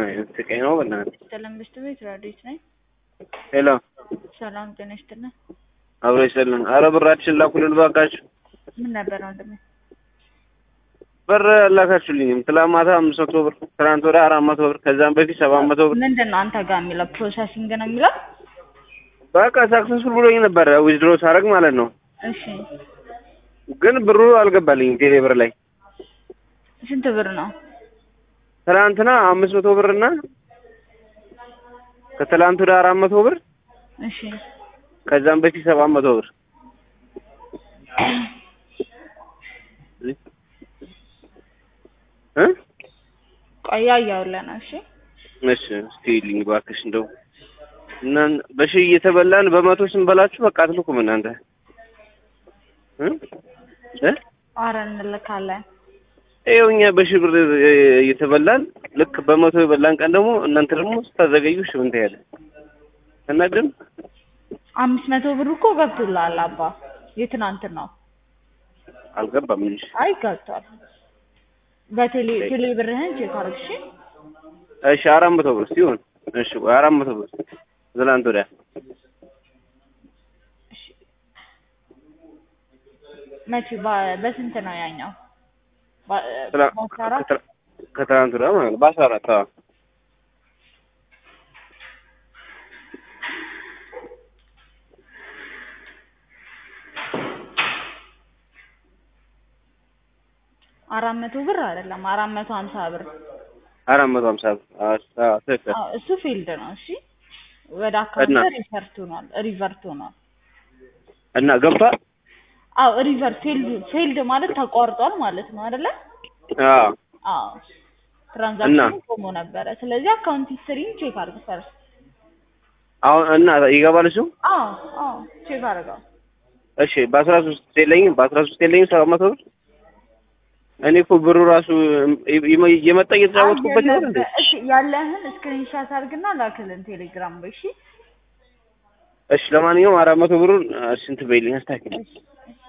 አይነት ስቃይ ነው በእናትህ። ሰላም በስተ ቤት ራዲዮት ነኝ። ሄሎ ሰላም ጤና ይስጥልን። አብሮ ይሰልን። አረ ብራችን ላኩልን እባካችሁ። ምን ነበር ወንድሜ? ብር አላካችሁልኝም። ትላንት ማታ አምስት መቶ ብር፣ ትናንት ወዲያ አራት መቶ ብር፣ ከዛም በፊት ሰባት መቶ ብር። ምንድን ነው አንተ ጋር የሚለው ፕሮሰሲንግ ነው የሚለው? በቃ ሳክሰስፉል ብሎኝ ነበረ ዊዝድሮ ሳደርግ ማለት ነው። እሺ ግን ብሩ አልገባልኝም ቴሌ ብር ላይ። ስንት ብር ነው? ትናንትና አምስት መቶ ብር እና ከትላንት ወዲያ አራት መቶ ብር እሺ ከዛም በፊት ሰባት መቶ ብር እ ቆያ እያውለህ ነው። እሺ እሺ እስቲ ልኝ እባክሽ እንደው እና በሺህ እየተበላን በመቶ ስንበላችሁ በቃ አትልኩም እናንተ እ እ አረ እንልካለን። ይኸው እኛ በሺህ ብር እየተበላን ልክ በመቶ የበላን ቀን ደግሞ እናንተ ደግሞ ስታዘገዩ እሺ ምን ትያለሽ? እና ግን አምስት መቶ ብር እኮ ገብቶልሃል አባ። የትናንት ነው። አልገባም እንጂ አይ ገብቷል። በቴሌ ቴሌ ብርህን ቼክ አድርግ እሺ። እሺ አራት መቶ ብር ሲሆን እሺ ቆይ አራት መቶ ብር ትናንት ወዲያ መቼ በ- በስንት ነው ያኛው? በ- ትላ- በአስራ አራት ከትላ- ከትናንት ወዲያ ማለት ነው በአስራ አራት አዎ አራት መቶ ብር አይደለም አራት መቶ ሀምሳ ብር አራት መቶ ሀምሳ ብር አዎ አዎ ትክክል አዎ፣ እሱ ፊልድ ነው። እሺ ወደ እና? አካውንት ሪቨርት ሆኗል ሪቨርት ሆኗል። እና ገብቷል አዎ ሪቨርት ፊልድ ፊልድ ማለት ተቋርጧል ማለት ነው አይደለ? አዎ አዎ ትራንዛክሽኑ ቆሞ ነበረ። ስለዚህ አካውንት ሂስትሪን ቼክ አድርግ ፈርስት። አሁን እና ይገባል እሱ አዎ አዎ ቼክ አድርገው። እሺ በአስራ ሶስት የለኝም በአስራ ሶስት የለኝም ሰባት መቶ ብር እኔ እኮ ብሩ ራሱ እየመ- እየመጣ እየተጫወትኩበት ይሆን እንዴ? እሺ ያለህን ስክሪንሻት አድርግና ላክልን ቴሌግራም ላይ እሺ። እሺ ለማንኛውም አራት መቶ ብሩን ስንት በይልኝ አስታኪ እሺ